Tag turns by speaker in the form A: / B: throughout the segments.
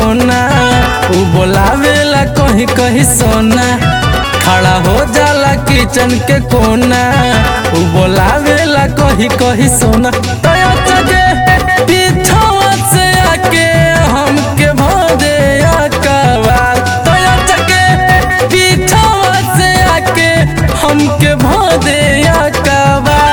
A: सोना उ बोलावेला कहीं कहीं सोना खड़ा हो जाला किचन के कोना उ बोलावेला कहीं कहीं सोना तया जगे पीछवा से आके हमके भोदे अकबार तया जगे पीछवा से आके हमके भोदे अकबार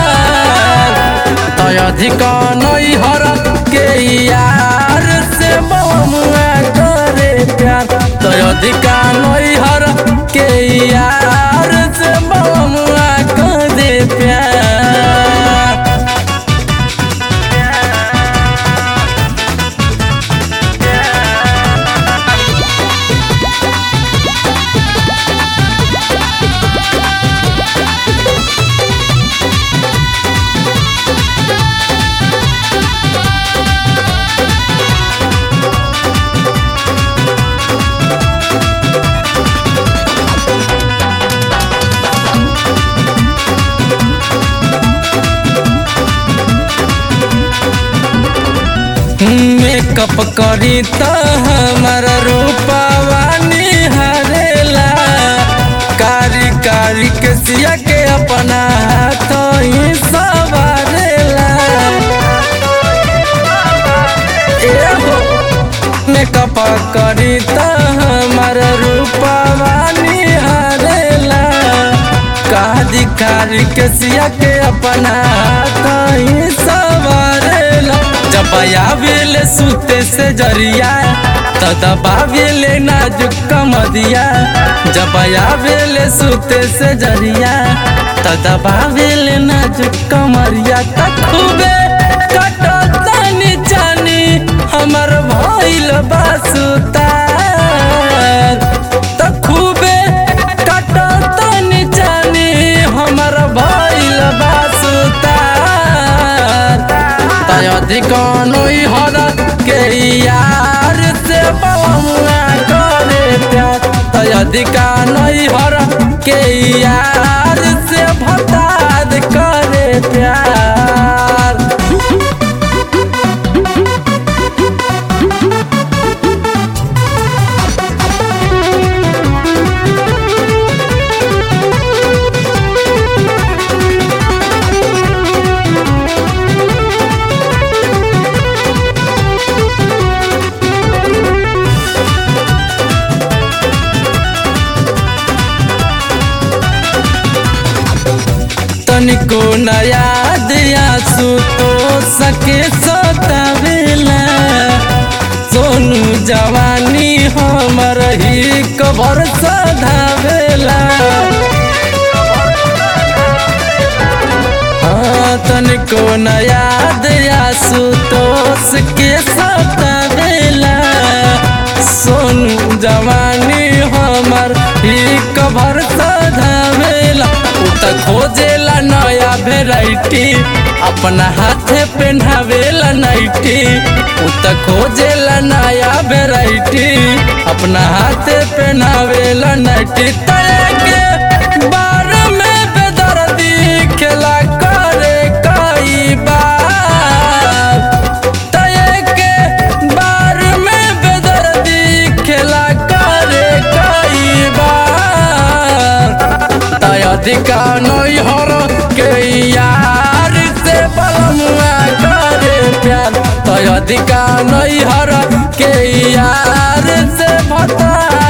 A: तय अधिका नई हर के यार से बमुआ करे प्यार तय अधिका नई हर के यार से बमुआ करे प्यार मेकअप करी त हमर रूपवा निहारेला कारी कारी के सिया के अपना हाथ ही सवारेला एहो मेकअप करी त हमर रूपवा निहारेला कादी कारी के सिया के अपना हाथ ही सवारेला जब आवेले सुते से जरिया त दबावेले नाजुक कमदिया जब आवेले सुते से जरिया त दबावेले नाजुक कमरिया त खूबे कटतनी जानी हमर भइल बासुतार त खूबे कटतनी जानी हमर भइल बासुतार तय अधिकानोई हर के यार से बमुआ करे प्यार तय अधिकानोई हर के यार से भताद करे प्यार तनिको नया दिया सुतो सके सतावेला सोनू जवानी हमर ही कबर सधावेला हाँ तनिको नया दिया सुतोष के सतावेला सोनू जवानी हमर ही कबर सधावेला उ त खोजेला नया वेराइटी अपना हाथे पहनावेला नाइटी उ त खोजेला नया वेराइटी अपना हाथे पहनावेला नाइटी तले के बार में बेदर्दी खेला करे कई बार तय के बार में बेदर्दी खेला करे कई बार तय अधिका नई हर के यार से बलमुआ करे प्यार तय अधिका नई हर के यार से भता